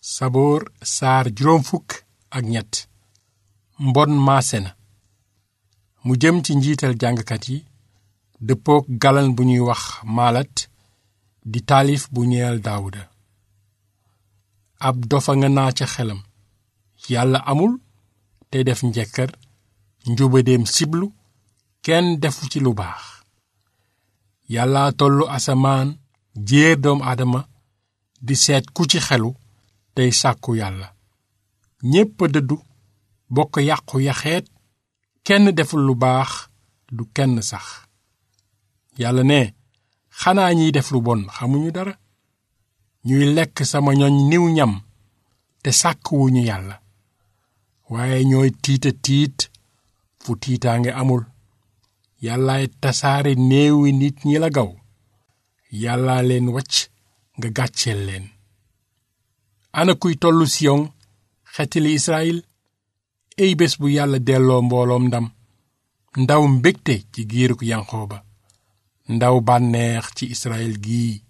saboor saar juróom fukk ak ñett mbon maase na mu jëm ci njiital jàngkat yi dëppook galan bu ñuy wax maalat di taalif bu ñeel daawuda ab dofa nga naa ca xelam yàlla amul te def njekkar njubadeem siblu kenn defu ci lu baax yàlla tollu asamaan jéer doom aadama di seet ku ci xelu tey sàkku yàlla ñépp a dëddu bokk yàqu yaxeet kenn deful lu baax du kenn sax yàlla ne xanaa ñiy def lu bon xamuñu dara ñuy lekk sama ñoñ niw ñam te sàkkuwuñu yàlla waaye ñooy tiita tiit fu tiitaange amul yàllaay tasaare néewi nit ñi la gaw yàllaa leen wacc nga gàcceel leen ana kuy tollu siyon xetili israel ey bés bu yàlla delloo mbooloom ndam ndaw mbégte ci giiruk yanqooba ndaw bànneex ci israel gii